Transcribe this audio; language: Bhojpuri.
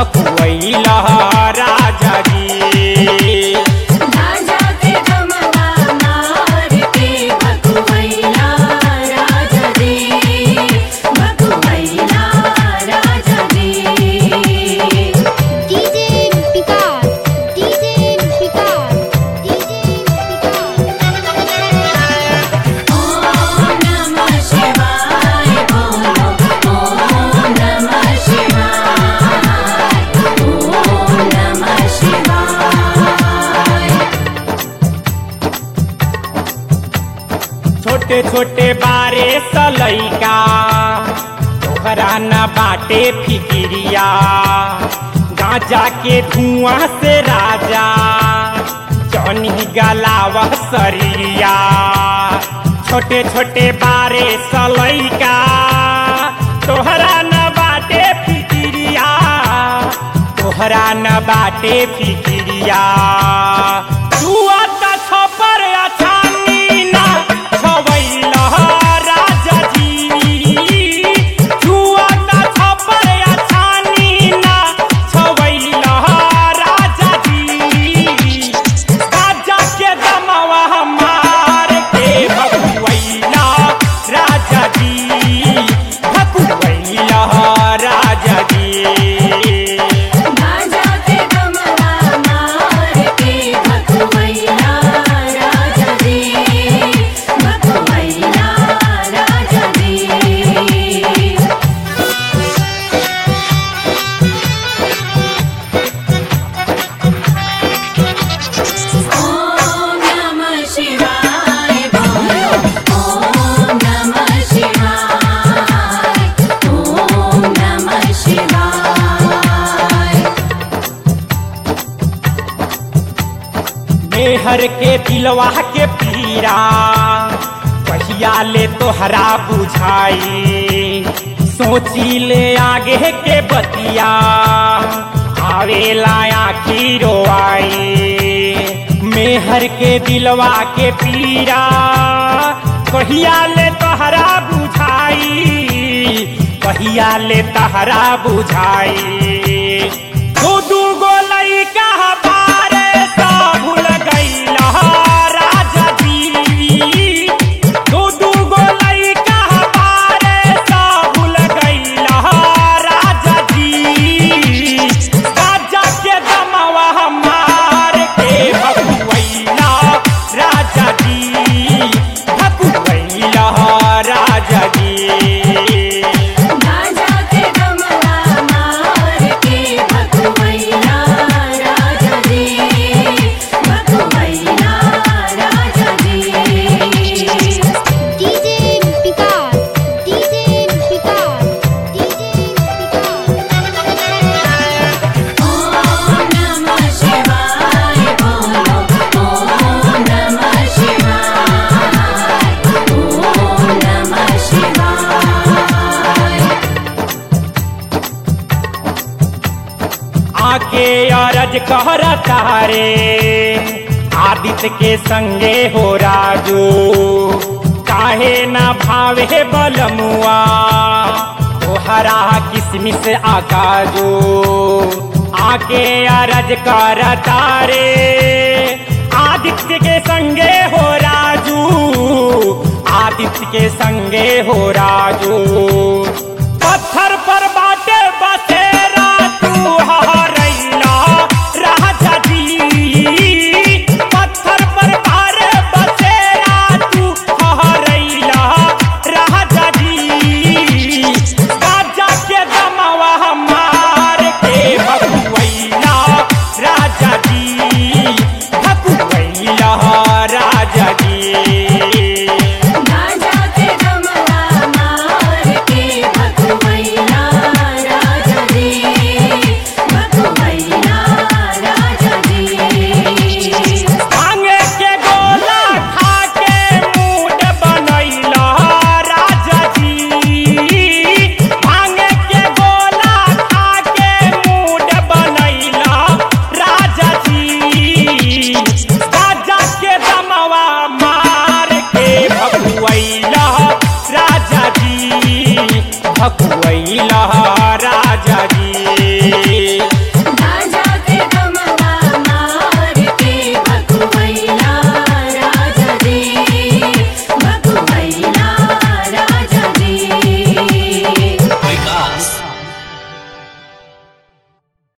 भकुआइला राजा जी राजा के गमला मार के भकुवैया राजा रे भकुवैया राजा रे DJ Vikas DJ Vikas DJ ॐ नमः शिवाय बोलो ॐ नमः शिवाय ॐ नमः शिवाय छोटे छोटे बारे सलैका तोहरा न बाटे फिकिरिया गांजा के धुआं से राजा जौनी गलावा सरिया छोटे छोटे बारे सलैका तोहरा न बाटे फिकिरिया तोहरा न बाटे फिकिरिया जुआ त छपर अछानी ना छवैला राजा जी जुआ त छपर अछानी ना छवैला राजा जी राजा के दमवा मार के भकुवैला राजा जी भकुवैला राजा जी राजा के गमला मार के भकुवैया राजा रे भकुवैया राजा रे ॐ नमः शिवाय बोलो ॐ नमः शिवाय ॐ नमः शिवाय मेहर के दिलवा के पीरा कहिया ले तोहरा बुझाई सोची ले आगे के बतिया आवेला आखिरो आई मेहर के दिलवा के पीरा कहिया ले तोहरा बुझाई कहिया ले तोहरा बुझाई दू दू गो लइका बारे सा भूल गइला राजा जी दू दू गो लइका बारे सा भूल गइला राजा जी राजा के दमवा मार के भकुवैला राजा जी भकुवैला राजा जी राजा के गमला मार के भकुवैया राजा रे भकुवैया राजा रे DJ Vikas DJ Vikas DJ ॐ नमः शिवाय बोलो ॐ नमः शिवाय ॐ नमः शिवाय आके अरज कहर तारे आदित्य के संगे हो राजू काहे ना भावे बलमुआ तोहरा किसमिस आकाजो आके अरज कर तारे आदित्य के संगे हो राजू आदित्य के संगे हो राजू पत्थर पर बाटे बसेरा तू हरैला राजा जी पत्थर पर बारे बसेरा तू हरैला राजा जी राजा के दमवा मार के भकुवैला राजा जी भकुवैला राजा जी राजा के गमला मार के भकुवैया राजा रे भकुवैया राजा रे भांगे के गोला खा के मूड बनैला राजा जी भांगे के गोला खा के मूड बनैला राजा जी राजा के दमवा मार के भकुवैला राजा जी भकुवैला